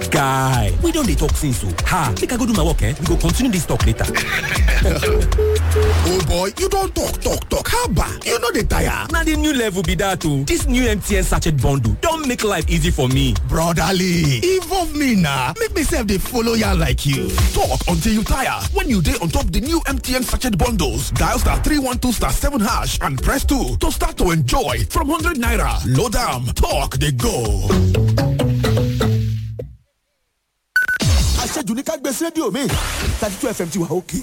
guy we don dey talk since o ha make i go do my work eh we go continue this talk later. oh boy you don talk talk talk haba you no dey tire. na the new level be that o this new mtn sachet bundle don make life easy for me. brotherly involve me na make me sef dey follow yarn like you. talk until you tire when you dey on top the new mtn sachet bundles dial star three one two star seven hash and press two to start to enjoy from hundred naira load am talk dey go. àṣejù ní ká gbé sí rédíò mi thirty two fm ti wà òkè.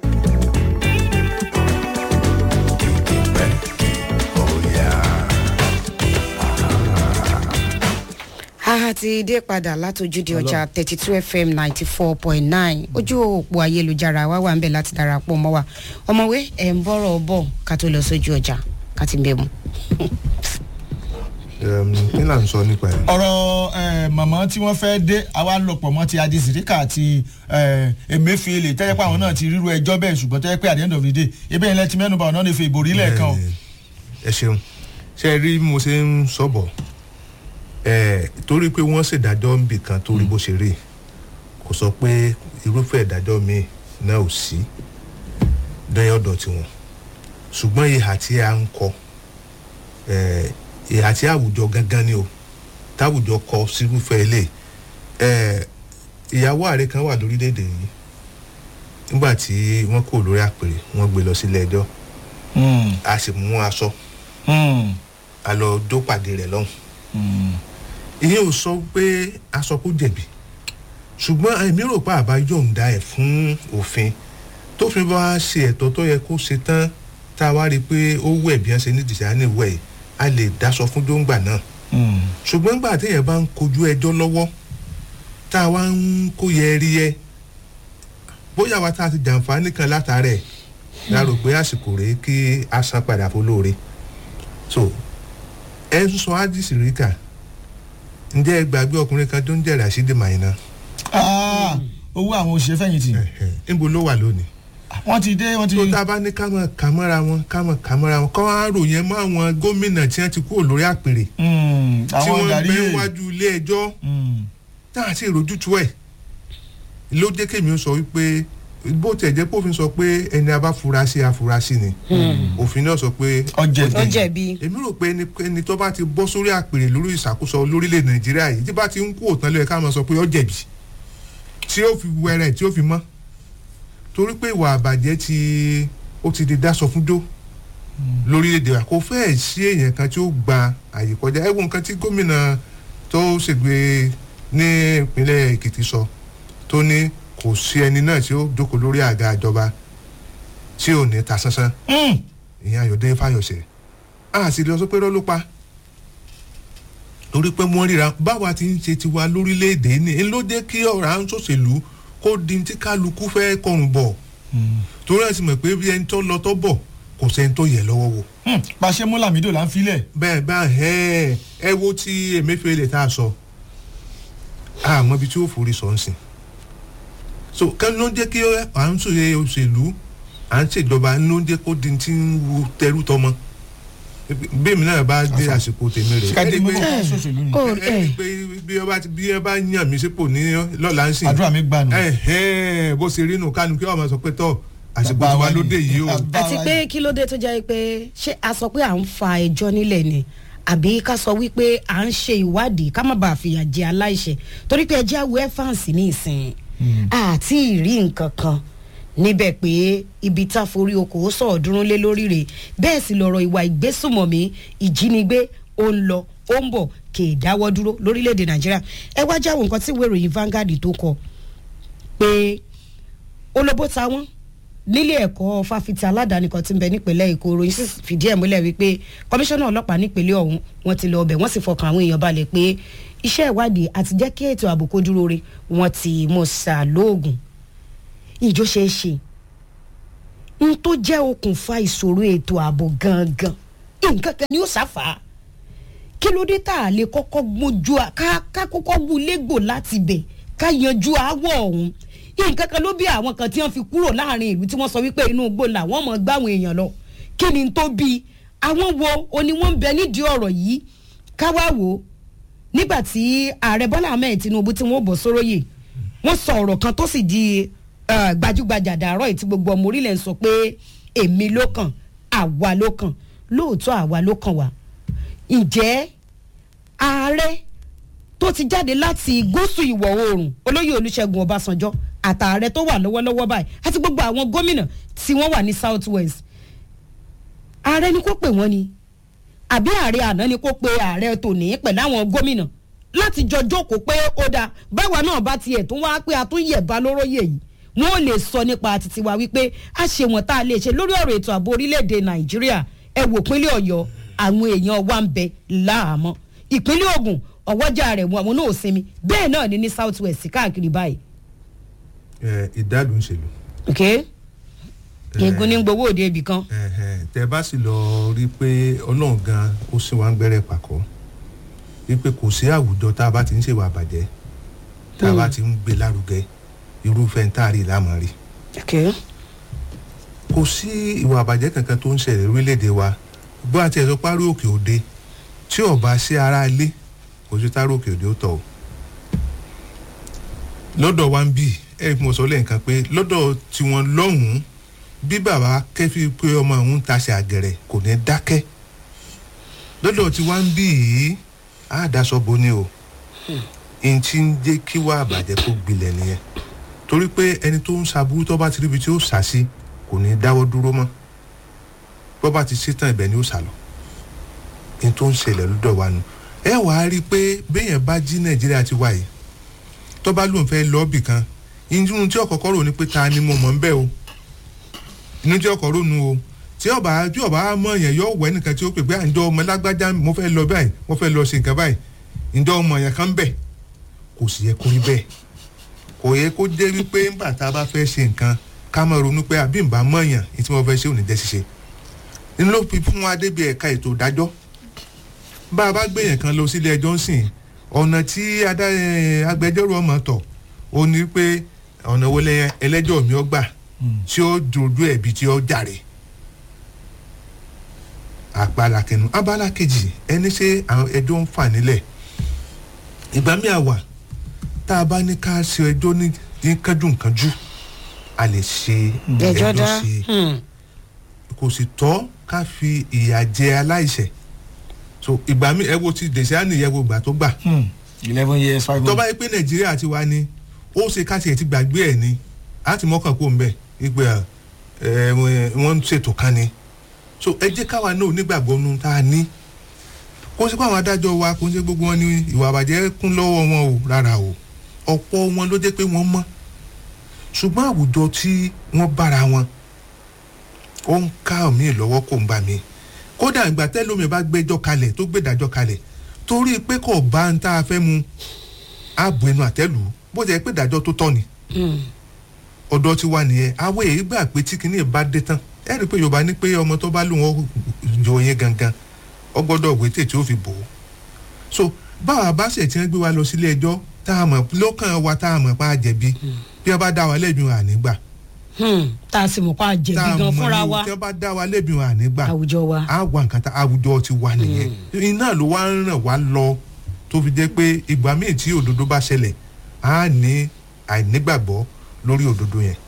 a ti dé padà látòjúde ọjà thirty two fm ninety four point nine ojú òpó ayélujára wa wà ń bẹ̀ láti darapọ̀ mọ́ wa ọmọwé ẹ̀ ń bọ̀rọ̀ bọ̀ ká tó lọ sójú ọjà ká ti bẹ̀ mu. kí là ń sọ nípa ẹ̀. ọ̀rọ̀ eh, màmá tí wọ́n fẹ́ dé àwa lọ̀pọ̀ mọ́ ti adisirika àti eh, emefiele tẹ́jẹ́ pé àwọn náà ti ríru ẹjọ́ bẹ́ẹ̀ ṣùgbọ́n tẹ́jẹ́ pé at the end of the day ebe yẹn lẹ́tí mẹ́nuba ọ̀nà ní fi ìbòrí lẹ́ẹ̀kan o. ẹ ṣeun ṣe rí bí mo ṣe ń sọ̀bọ̀ ẹ torí pé wọ́n ṣèdájọ́ níbì kan torí bó ṣe rí kò sọ pé irúfẹ́ ìdájọ́ míì náà ò sí dẹ́yìn ọ̀dọ̀ tiwọn ṣùgbọ́n ìhà tí a ń kọ ẹ ìhà tí àwùjọ gangan ni o táwùjọ kọ sírúfẹ́ ilé ẹ ìyàwó ààrẹ kan wà lórílẹ̀‐èdè yìí nígbà tí wọ́n kò lórí àpèrè wọ́n gbé lọ sílé ẹjọ́ a sì mú aṣọ a lọ dó pàdé rẹ̀ lọ́hùn ìyẹn ò sọ pé aṣọ kó jẹ̀bi ṣùgbọ́n èmi rò pé àbá yọ̀ǹda ẹ̀ fún òfin tófin bá ṣe ẹ̀tọ́ tó yẹ kó ṣe tán tá a wá rí i pé ó wẹ̀ bí wọ́n ṣe ní dìsáínì wẹ̀ yìí a lè daṣọ fún dóńgbà náà ṣùgbọ́n gbà téèyàn bá ń kojú ẹjọ́ lọ́wọ́ tá a wá ń kó yẹ rí ẹ bóyá wa tá a ti jàǹfààní kan látàrẹ̀ la rò pé àsìkò rèé kí a san padà fọlóore so ẹ ń sọ ádìsí ríkà ǹjẹ́ ẹ gbàgbé ọkùnrin kan tó ń jẹ́ rasheed maina owó àwọn òṣèré fẹ̀yìntì níbo ló wà lónìí wọ́n ti dé wọ́n ti. tó tá a bá ní ká mọ̀ ká mọ́ra wọn ká mọ̀ ká mọ́ra wọn kọ́ wá ròyìn mọ́ àwọn gómìnà tí wọ́n ti kúrò lórí àpèrè tí àwọn wọ́n gàrí gbé yé wájú ilé ẹjọ́ tá a sì rojútu ẹ̀ ló jẹ́ kémi ó sọ wípé bó tiẹ̀ jẹ́ pófin sọ pé ẹni a bá fura sí afurasí ni òfin náà sọ pé ọjẹ ó jẹ̀bi. èmi rò pé ẹni- ẹni tó bá ti bọ́ sórí àpèrè lórí ìṣàkóso lórílẹ̀ nàìjíríà yìí tí bá ti ń kú òtán lóye ká máa sọ pé ó jẹ̀bi tí ó fi wẹrẹ tí ó fi mọ́ torí pé ìwà àbàjẹ́ ti ó ti di dáṣọ fún dó lórílẹ̀‐èdè wa kò fẹ́ẹ̀ sí èèyàn kan tí ó gba àyè kọjá ẹ wo nǹkan tí gómìnà tó ṣègbè ní ìpínlẹ̀ èkìtì sọ tó ní kò sí ẹni náà tí ó jókòó lórí àga ìjọba tí ò ní ta sánsán ìyẹn ayọ̀dẹ́ fáyọ̀sẹ̀ a sì lọ sọ pé rọ́ ló pa torí pé wọ́n ríra báwa ti ń ṣe tiwa lórílẹ̀‐èdè ní ń ló jẹ́ kí ọ̀rọ̀ à ń ṣòṣèlú kó di tí kálukú fẹ́ kọrùn bọ̀ torí ẹ̀ sì mọ̀ pé bí ẹni tó lọ tó bọ̀ kò sẹ́ni tó yẹ lọ́wọ́ wò. pàṣẹ múlàmídò là ń filẹ̀. bẹ́ẹ̀ bá ẹ ẹ wo ti emefiele tá a sọ àmọ́ ibi tí ó forí sọ ń sìn so kí ló ń jẹ́ kí à ń ṣòye òṣèlú à ń ṣèjọba ló ń jẹ́ kó di ti ń wu tẹrú tọmọ bí èmi náà bá dé àsìkò tèmi rè Ṣìkàdé ẹni mú pé kọ́ ṣòṣèlú ni. Ó, ẹni ẹ. pé bí ọba ti bí ẹ bá yàn mí sípò ní lọ́la ń sìn àdúrà mi gbà nù. ẹ̀hẹ́n, bó ṣe rí nù kánú kí ọmọ sọ pé tọ́ àsìkò Bàbá tiwa wa ló ni. dé yìí o Bàbá àti wa pé ni. kí ló dé tó jẹ́ pé ṣé a sọ pé à ń fa ẹjọ́ nílẹ̀ ni àbí ká sọ wípé à ń ṣe ìwádìí ká má bàa fìyà jẹ aláìṣẹ̀ torí pé ẹjẹ́ àwọ̀ ẹ́fàǹsì ní ìsìn àti ìrí nǹkan kan níbẹ̀ pé ibi tá a forí okòó sọ̀ọ́dúnrún lé lórí rẹ̀ bẹ́ẹ̀ sì lọ̀rọ̀ ìwà ìgbésùmọ̀mí ìjínigbé ó ń lọ ó ń bọ̀ kì í dáwọ́ dúró lórílẹ̀‐èdè nàìjíríà ẹ wá jáwọ́ nǹkan tí ìwé ìròyìn Vanguard tó kọ pé olóbó ta wọ́n nílé ẹ̀kọ́ fáfitì aládàáni kan tí ń bẹ nípìnlẹ̀ èkó ròyìn sì fìdí ẹ̀ múlẹ̀ wípé kọmíṣánná ọlọ́pàá nípìnlẹ̀ ọ̀hún wọ́n ti lọ ọbẹ̀ wọ́n sì fọkàn àwọn èèyàn balẹ̀ pé iṣẹ́ ìwádìí àti jẹ́ kí ètò ààbò kó dúró re wọ́n ti mọ̀ ṣàlóògùn ìjó ṣe é ṣe n tó jẹ́ okùnfà ìṣòro ètò ààbò gangan nǹkan kan ni ó ṣàfà kí ló dé tá a lè kọ́kọ́ gbójú à- ká ká kọ́kọ́ wú légbò láti bẹ̀ ká yanjú aáwọ̀ ọ̀hún nǹkan kan ló bí àwọn kan tí wọ́n fi kúrò láàrin ìlú tí wọ́n sọ wípé inú igbó làwọn mọ̀ gbáwọn èèyàn lọ kí ni tó bí àwọn wo o ni wọ́n ń bẹ nídìí ọ̀rọ̀ yìí ká wá wò ó nígbà tí ààrẹ bọ́lá ahmed tinubu tí wọ́n bọ̀ sóróyè wọ́n sọ ọ̀rọ̀ kan tó sì di eh, gbajúgbajà dàárọ̀ yìí tí gbogbo ọmọ orílẹ̀ ń sọ pé èmi ló kàn àwa ló kàn lóòótọ́ àwa ló kàn wá ǹjẹ́ ààrẹ tó ti jáde láti gúúsù ìwọ̀ oòrùn olóyè olùṣègùn ọbásanjọ́ àtààrẹ tó wà lọ́wọ́lọ́wọ́ báyìí àti gbogbo àwọn gómìnà tí wọ́n wà ní south west ààrẹ ni kò pè wọ́n ni àbí ààrẹ àná ni kò pe ààrẹ tòní pẹ̀lú àwọn gómìnà láti jọ jókòó pé ó dáa báwa náà bá tiẹ̀ tún wá pé a tún yẹ̀bá lóróyè yìí wọ́n ò lè sọ nípa títí wa wípé a ṣe wọ́n tá a lè ṣe lórí ọ̀rọ̀ ètò ààbò orílẹ̀-èdè nàìjíríà ẹ wò pínlẹ̀ ọ̀yọ́ àwọn èèyàn wa ń bẹ láàmọ́ ìpínlẹ̀ ogun ọwọ́jà rẹ̀ wọn àwọn náà ò sinmi bẹ́ẹ̀ náà ni ní south west káàkiri báyìí. ẹ ìdádùn ìṣèlú ok egun ní gbowó òde ibì kan. ẹ̀hẹ̀, tẹ bá sì lọ rí i pé ọlọ́run gan ó sì wá ń gbẹ́rẹ́ pàkọ́ wípé kò sí àwùjọ tá a bá ti ń ṣèwà àbàjẹ́ tá a bá ti ń gbé lárugẹ irúfẹ́ ń tààrí ìlàmọ̀ rí ok kò sí ìwà àbàjẹ́ kankan tó ń ṣẹlẹ̀ lórílẹ̀‐èdè wa bó àti ẹ̀sọ́ parí òkè òde tí ọba sí ara ilé kò sí táró òkè òde ó tọ̀ o lọ́dọ̀ wa ń bì ẹ̀ mo sọ lẹ́ǹkan pé lọ́dọ̀ tiwọn lọ́hùn-ún bí bàbá kẹ́fí pé ọmọ òun taṣe àgẹ̀rẹ̀ kò ní dákẹ́ lọ́dọ̀ tí wá ń bì yìí á daṣọ bo ni o n ti ń jẹ́ kí wá àbàjẹ́ kó gbilẹ̀ nìyẹn torí pé ẹni tó ń ṣaburú tó bá ti ríbi tí ó sà sí kò ní dáwọ́ dúró mọ́ bó bá ti ṣetán ibẹ̀ ni ó sà lọ n tó ń ṣẹlẹ̀ lọ́dọ̀ wa nu ẹ wàá rí i pé béèyàn bá jí nàìjíríà ti wáyé tó bá lóun fẹ́ lọ́ọ̀bì kan inú tí ọ̀kọ̀ọ̀kọ̀ rò ní pé ta ni mo mọ̀ ń bẹ́ o inú tí ọkọ̀ ronú o tí ọba tí ọba mọ yẹn yóò wẹ nìkan tí ó pè pé à ń jọ ọmọ lágbájá mo fẹ́ lọ báyìí mo fẹ́ lọ ṣe nǹkan báyìí ǹjọ́ ọmọ yẹn kan bẹ̀ kò sì yẹ kó rí bẹ́ẹ̀ kò yẹ kó jẹ́ wípé nígbà tá a bá fẹ́ ṣe nǹkan ká máa ronú pé àbí nbà mọ̀ yàn ní tí mo fẹ́ ṣe ò ní jẹ́ ṣiṣe nínú ló fi fún wa débi ẹ̀ka ètò ìdájọ́ bá a bá gbé yẹn kan lọ sílé ẹjọ́ ń sìn ọ̀nà tí adá- eh, agbẹjọ́rò ọmọ tọ̀ ó ní pé ọ̀nà wo lẹ́yìn ẹlẹ́jọ́ mi ó gbà tí ó dojú ẹ̀bi tí ó jàre àpàlà kẹnu abala kejì ẹni ṣe àwọn ẹjọ́ ń fà nílẹ̀ ìgbà mi àwà tá a bá ní ká ṣe ẹjọ́ ní ní kánjúkánjú a lè ṣe ẹjọ́ dá sí i hmm. kò sì tọ́ ká fi ìyà jẹ aláìṣẹ̀ so ìgbà mi ẹ wo ti dèṣẹ́ àní ẹ wo ìgbà tó gbà eleven years five tó bá months. yẹ pé nàìjíríà ti wá ní ó ṣe ká tiẹ̀ ti gbàgbé ẹ̀ ni á ti mọ́kàn kó ń bẹ̀ wípé ẹ wọ́n ń ṣètò kan ni so ẹ jẹ́ káwa náà nígbàgbọ́ nu tá a ní kó sí pé àwọn adájọ́ wa kó ń ṣe gbogbo wọn ní ìwà àbàjẹ́ kún lọ́wọ́ wọn o rárá o ọ̀pọ̀ wọn ló jẹ́ pé wọ́n mọ́ ṣùgbọ́n àwùjọ tí wọ́n bára wọn ó ń ká mi lọ́wọ́ kó ń bá mi kódà ìgbà tẹ́lómi bá gbẹ́jọ́ kalẹ̀ tó gbẹ́dájọ́ kalẹ̀ torí pé kò bá ń tá a fẹ́ mu ààbò ẹnu àtẹ́lù bó ti yẹ pé ìdájọ́ tó tọ́ ni ọ̀dọ́ ti wà nìyẹn àwọn èyí gbà pé tí kinní bá dé tán ẹ rí i pé yorùbá ní pé ọmọ tó bá lù wọ́n jọ yẹn gangan ọ gbọ́dọ̀ wé tètè ó fi bò ó so báwa bá ṣe tí wọ́n gbé wa lọ sílé ẹjọ́ tá a mọ̀ lọ́kàn wa tá a mọ̀ pa á jẹ̀bi bí wọ́n bá dá wa lẹ́bi wọn ànígbà Hmm. tá a sì mọ̀ pa tá jẹ̀bi a gan mọ̀ fúnra ní wa tí wọ́n bá dá wa lẹ́bi wọn ànígbà àwùjọ wa. á wà nǹkan tá àwùjọ ti wà nìyẹn iná ló wá ń ràn wá lọ tó fi jẹ́ pé ìgbà míì tí òdodo bá ṣẹlẹ̀ á ní àìnígbàgbọ́ lórí òdodo yẹn.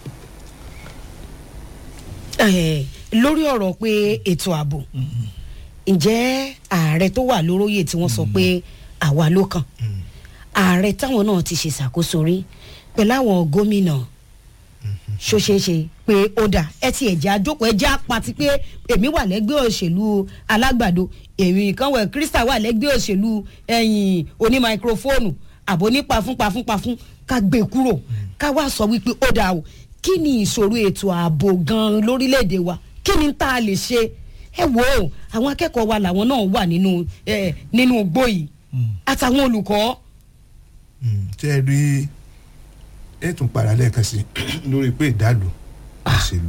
Eh, lórí ọ̀rọ̀ pé ètò ààbò ǹjẹ́ ààrẹ tó wà lóróyè tí wọ́n sọ pé àwa ló kàn ààrẹ táwọn náà ti ṣe ṣàkóso rí pẹ̀lú àwọn gómìnà ṣoṣeṣe pé ó dà ẹ ti ẹ̀jẹ̀ àjókòó ẹ̀jẹ̀ apàtì pé èmi wà lẹ́gbẹ́ òṣèlú alágbàdo èmi kan wẹ̀ krista wà lẹ́gbẹ́ òṣèlú ẹ̀yìn oní máikrófóònù àbò ní pafún pafún pafún ká gbé kúrò ká wá sọ wípé ó dà o kí ni ìṣòro ètò ààbò gan-an lórílẹ̀‐èdè wa kí ni tá a lè ṣe ẹ wò ó àwọn akẹ́kọ̀ọ́ wa làwọn náà wà nínú ẹ nínú igbó yìí àtàwọn olùkọ́ tẹ́ ẹ rí ẹ tún padà lẹ́ẹ̀kan sí lórí pé ìdálù òṣèlú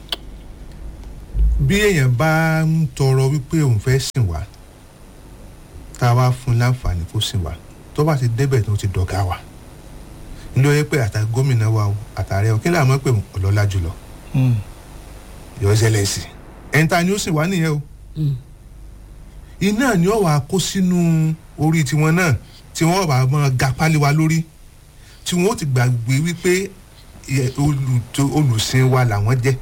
bí èèyàn bá ń tọrọ wípé òun fẹ́ sìn wá tá a wá fún un láǹfààní kó sìn wá tó bá ti débẹ̀ tó ti dọ̀gá wa ló yẹ pé àtà gómìnà wa o àtàrẹ o kí lè àmọ́ pé ọlọ́lá jùlọ yọ ṣẹlẹ̀ sí ẹni tá ni ó sìn wá nìyẹn o iná ni ó wàá kó sínú orí tiwọn náà tí wọ́n bá máa ga pálí wa lórí tí wọ́n ó ti gbàgbé wípé ẹ, olùtò- olùsìn wa làwọn jẹ́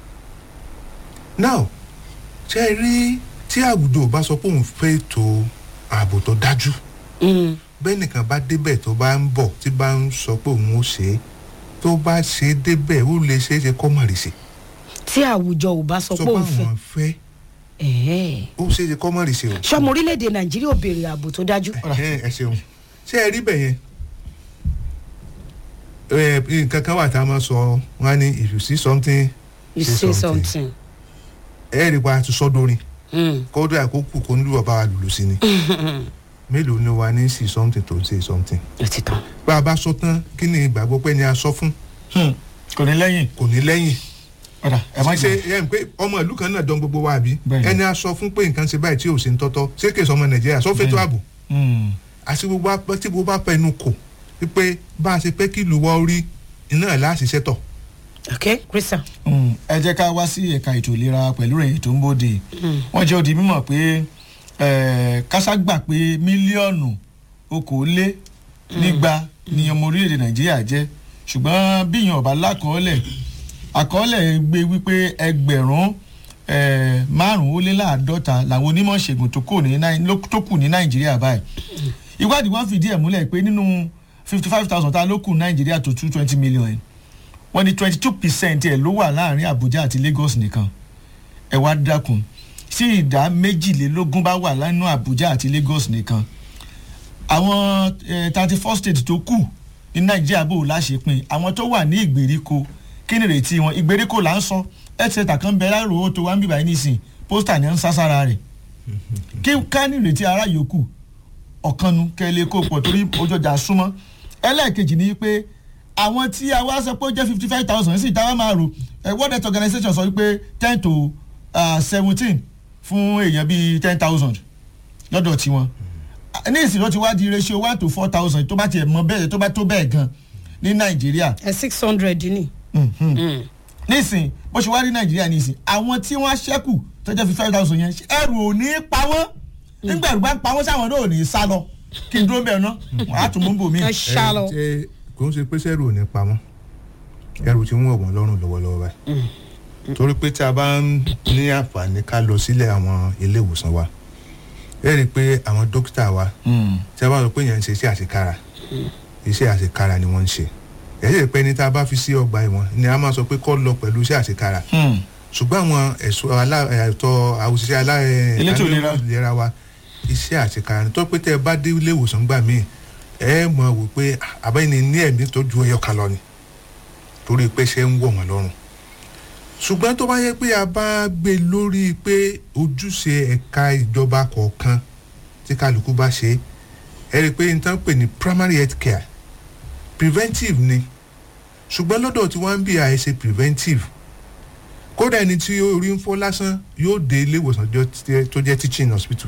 now ṣe é rí tí àwùjọ ò bá sọ pé òun fẹ́ ètò ààbò tó dájú Mm. bẹ́ẹ̀ nìkan bá débẹ̀ tó bá ń bọ̀ tí bá ń sọ pé òun ó ṣe é tó bá ṣe é débẹ̀ ó lè ṣe é ṣe kọ́ mọ̀rì sí tí àwùjọ ò bá sọ sọ pé pé òun fẹ́ àwọn fẹ́ ẹ̀ẹ́. ó ṣe é ṣe kọ́ mọ̀rì sí o. sọmọ orílẹ̀-èdè nàìjíríà ò béèrè ààbò tó dájú. ẹ ẹ ṣeun ṣé ẹ rí bẹ̀ yẹn ẹ nǹkan kan wà tá a máa sọ wọn á ní if you see something you say something. ẹ rí pa àti sọdọrin Mm. kódà àkókò kò ní lùwà bá wa lùlù sí ni mélòó ni wa ní see something tó ń say something ó ti tán. bá a bá sọ tán kí ni ìgbàgbọ́ pé ni a sọ fún Hmm. kò ní lẹ́yìn kò ní lẹ́yìn ọ̀dà ẹ̀ má ṣe jẹ́ ẹ ń pé ọmọ ìlú kan náà dán gbogbo wa àbí Bẹ́ẹ̀ni. ẹni a sọ fún pé nǹkan ṣe báyìí tí ò ṣe ń tọ́tọ́ ṣé kèsì ọmọ nàìjíríà sọ fẹ́ tó ààbò Hmm. àti gbogbo apẹ tí gbogbo apẹ inú kò wípé bá a ṣe pé kí ìlú wa ó rí iná ẹ̀ láṣìṣẹ́ tọ̀ ok christian. Hmm. ẹ jẹ́ ká wá sí ẹ̀ka ètò ìlera pẹ̀lú ìròyìn tó ń bòde wọ́n jẹ́ odi mímọ̀ pé eh, kásá gbà pé mílíọ̀nù okòólé nígba ni ọmọ orílẹ̀-èdè nàìjíríà jẹ́ ṣùgbọ́n bíyàn ọ̀bá lákọọ́lẹ̀ àkọọ́lẹ̀ gbé wípé ẹgbẹ̀rún eh, márùn-ún ó lé láàdọ́ta làwọn onímọ̀ ṣègùn tó kù ní Nàì- ló- tó kù ní nàìjíríà báyìí ìwádìí wọn fìdí ẹ̀ múlẹ̀ pé nínú fifty five thousand tá a ló kù nàìjíríà tó two twenty million wọ́n ní twenty two percent ẹ̀ ló wà láàrin abuja àti lagos nìkan ẹ wá dákun tí ìdá méjìlélógún bá wà lánàá abuja àti lagos nìkan àwọn thirty four states tó kù ní nàìjíríà bò láṣepin àwọn tó wà ní ìgbèríko kí ni ìrètí wọn ìgbèríko là ń sọ ẹ̀ẹ́dẹ́gbẹ̀ta kan bẹ láàrò owó tó wá ń bíbá yín nísìn pósítà ní ń sására rẹ̀ kí ká ní ìrètí ara yòókù ọ̀kanu kẹ́lẹ́ kó pọ̀ torí ojú ọjà súnmọ́ ẹlẹ́ẹ̀kejì ni pé àwọn tí a wá sọ pé ó jẹ́ fifty five thousand sí ìta wá máa rò ẹ world health organization sọ wípé ten to seventeen fún èèyàn bíi ten thousand lọ́dọ̀ tiwọn ní ìsìn ló ti wá di ratio one to four thousand tó bá tiẹ̀ mọ bẹ́ẹ̀ tó bá tó bẹ́ẹ̀ gan ní nàìjíríà ẹ six hundred ni. nísìn bó ṣe wá rí nàìjíríà nísìn àwọn tí wọ́n ṣẹ́kù tó jẹ́ fifty five thousand yẹn ẹrù ò ní pa wọ́n nígbà ẹrù bá ń pa wọ́n sáwọn náà ò ní sá lọ kí n dúró bẹ́ẹ̀ ná wọ́n á tún mú bò mí. ẹ ṣá lọ. ṣe kò ń ṣe pé sẹ́rù ò ní pamọ́ ẹrù tí ń wọ̀ wọ́n lọ́rùn lọ́wọ́lọ́wọ́ báyìí torí pé tí a bá ń ní àǹfààní ká lọ sílẹ̀ àwọn ilé ìwòsàn wa ẹ rí i pé àwọn dókítà wa tí a bá sọ pé yẹn ń ṣe iṣẹ́ àṣekára iṣẹ́ àṣekára ni wọ́n ń ṣe ẹ sì rí i pé ní tá a bá fi sí ọgbà ìwọ̀n ni a máa sọ pé kọ́ lọ pẹ̀lú iṣẹ́ àṣekára ṣùgbọ́n àwọn ẹ̀ṣọ́ alá- ẹ̀tọ́ àwòṣiṣẹ́ alá Elétò ìlera. ìlera wa iṣẹ́ àṣekára ni tó pé tẹ́ ẹ bá dé ilé ìwòsàn gbà míì ẹ mọ̀ wò pé àbẹ́ni ní ẹ̀mí tó ju ẹyọ kan lọ ni torí pé ṣe ń wọ̀ wọ́n lọ́rùn ṣùgbọ́n tó bá yẹ pé a bá gbé lórí pé ojúṣe ẹ̀ka ìjọba kọ̀ọ̀kan tí kálukú bá ṣe ẹ rí i pé n tán pè ní primary health care preventive ni ṣùgbọ́n lọ́dọ̀ tí wọ́n ń bí àìṣe preventive kódà ẹni tí orí ń fọ́ lásán yóò dé ilé ìwòsàn jọ tí- tó jẹ́ teaching hospital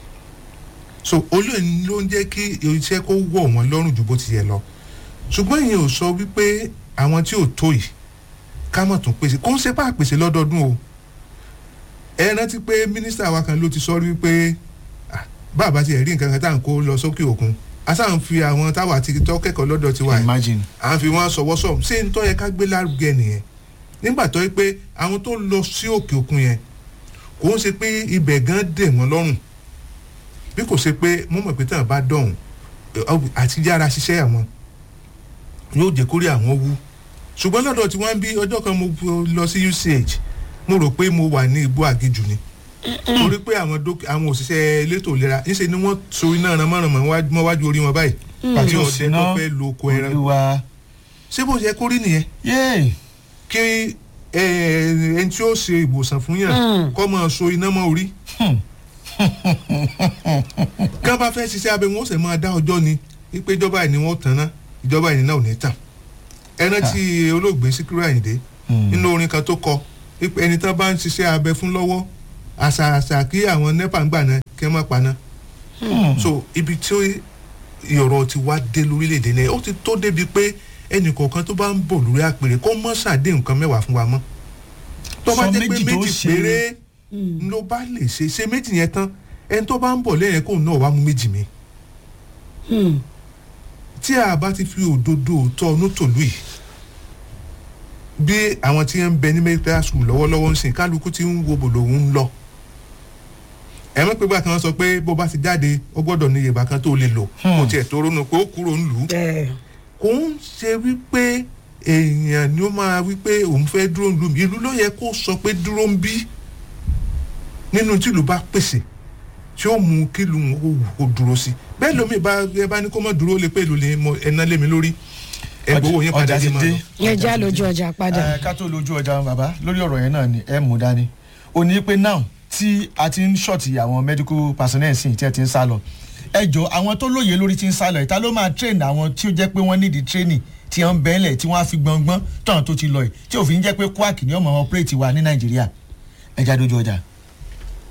so olóyìn ló ń jẹ́ kí iṣẹ́ kó wọ̀ wọ́n lọ́rùn ju bó ti yẹ lọ ṣùgbọ́n ìyẹn ò sọ wípé àwọn tí ò tó yìí ká mọ̀ tún pèsè kó ń ṣe bá pèsè lọ́dọọdún o ẹ rántí pé mínísítà wa kan ló ti sọ wípé ah, bàbá tiẹ̀ rí nǹkan kan tá à ń kó lọ sókè òkun a sáà ń fi àwọn táwa ti tọ́ kẹ́kọ̀ọ́ lọ́dọ̀ tiwa yìí imagine. à ń fi wọn sọwọ́ sọ ṣé n tọ́ yẹ ká gbé lárugẹ nìyẹn nígbà tó yẹ pé àwọn tó lọ sí òkè òkun yẹn kò ń ṣe pé ibẹ̀ gan dè wọ́n lọ́rùn bí kò ṣe pé mo mọ̀ pé tí wọ́n bá dọ̀hún ẹ, àti yára ṣiṣẹ́ àwọn yóò jẹ́ kórè àwọn wú ṣùgbọ́n lọ́dọ̀ tí wọ́n ń bí ọjọ́ kan mo lọ sí UCH mo rò pé mo wà ní igbó àgejù ni torí pé àwọn dókì àwọn òṣìṣẹ́ elétò ìlera ńṣe ni wọ́n so iná ránmọ́ránmọ́ mọ́wájú orí wọn báyìí pàtí Yóò ọ̀dẹ síná, tó fẹ́ lo oko ẹran olúwa ṣé bó ṣe kó rí nìyẹn yéè kí ẹ, ẹni tí ó ṣe ìwòsàn fún yàn kọ́ máa so iná mọ́ orí ká bá fẹ́ ṣiṣẹ́ abẹ wọn ó sì máa dá ọjọ́ ni wípé ìjọba ìní wọn ó tàn ná ìjọba ìní náà ò ní tàn ẹran tí olóògbé Síkírù Àyìndé nínú orin kan tó kọ wípé ẹni tán bá ń ṣiṣẹ́ abẹ fún lọ́wọ́ àṣà àṣà kí àwọn nepa ń gbà náà kí wọ́n má paná so ibi tí ọ̀rọ̀ ti wá dé lórílẹ̀‐èdè ni ó ti tó débi pé ẹnì kọ̀ọ̀kan tó bá ń bọ̀ lórí àpèrè kó mọ́ ṣàdé nǹkan mẹ́wàá fún wa mọ́ tó bá Sọ jẹ́ pé méjì tó méjì ṣe. péré ló bá lè ṣe ṣe méjì yẹn tán ẹni tó bá ń bọ̀ lẹ́yìn kóun náà wá mú méjì mi tí a bá ti fi òdodo òótọ́ ọ̀nù tòlú yìí bí àwọn tí ń bẹ ní medical school lọ́wọ́lọ́wọ́ ń sìn kálukú tí ń wo bòlò ń lọ ẹ mọ̀ pé gbà kan sọ pé bó bá ti jáde ó gbọ́dọ̀ ní ìyèbá kan tó lè lò kò tiẹ̀ tó ronú pé ó kúrò ń lù ú kò ń ṣe wípé èèyàn ni ó máa wípé òun fẹ́ dúró ń lù mí ìlú ló yẹ kó sọ pé dúró ń bí nínú tí ìlú bá pèsè tí ó mú kí ìlú wọn kó wù kó dúró sí bẹ́ẹ̀ lómi bá ẹ bá ní kó mọ̀ dúró lé pé ìlú lè mọ ẹná lé mi lórí ẹ gbowó yín padà ọjà dé ti máa dé. lọ. ẹ já lójú ọjà padà. ẹ ká tó lójú ọjà bàbá lórí ọ̀rọ̀ yẹn náà ni ẹ mú dání ó ní pé now tí a ti ń ṣọ̀tì àwọn medical personnel sí tí ẹ ti ń sá lọ ẹ jọ àwọn tó lóye lórí ti ń sá lọ ìta ló máa train àwọn tí ó jẹ́ pé wọ́n nídìí training tí wọ́n ń bẹ́ẹ̀lẹ̀ tí wọ́n á fi gbọ̀ngbọ́n tọ̀hún tó ti lọ yìí tí òfin jẹ́ pé kwak ni ọmọ operate wa ní nàìjíríà ẹ já lójú ọjà.